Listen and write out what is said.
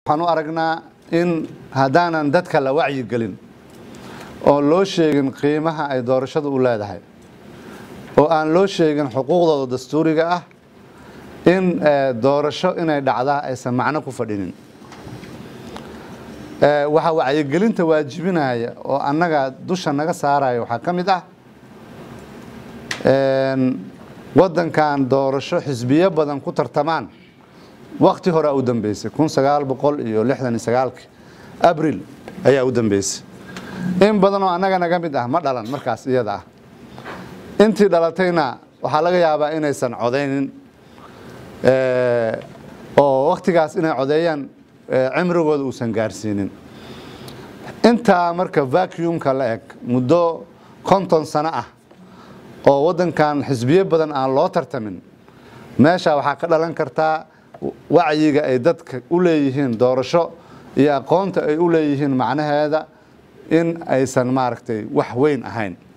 waxaan u aragnaa in haddaanan dadka la wacyigelin oo loo sheegin qiimaha ay doorashadu u leedahay oo aan loo sheegin xuquuqdooda dastuuriga ah in doorasho inay dhacdaa aysan macno ku fadhinin waxaa wacyigelinta waajibinaya oo annaga dusha naga saaraya waxaa ka mid ah waddankan doorasho xisbiyo badan ku tartamaan wakti horea u dambeysay kun sagaal boqol iyo lixdan iyo sagaalki abril ayaa u dambeysay in badanoo annaga naga mid ah ma dhalan markaas iyada ah intii dhalatayna waxaa laga yaabaa inaysan codaynin oo waktigaas inay codeeyaan cimrigooda uusan gaarsiinin intaa marka vacuumka la eg muddo konton sano ah oo waddankan xisbiyo badan aan loo tartamin meesha waxaa ka dhalan kartaa wacyiga ay dadka u leeyihiin doorasho iyo aqoonta ay u leeyihiin macnaheeda in aysan maaragtay wax weyn ahayn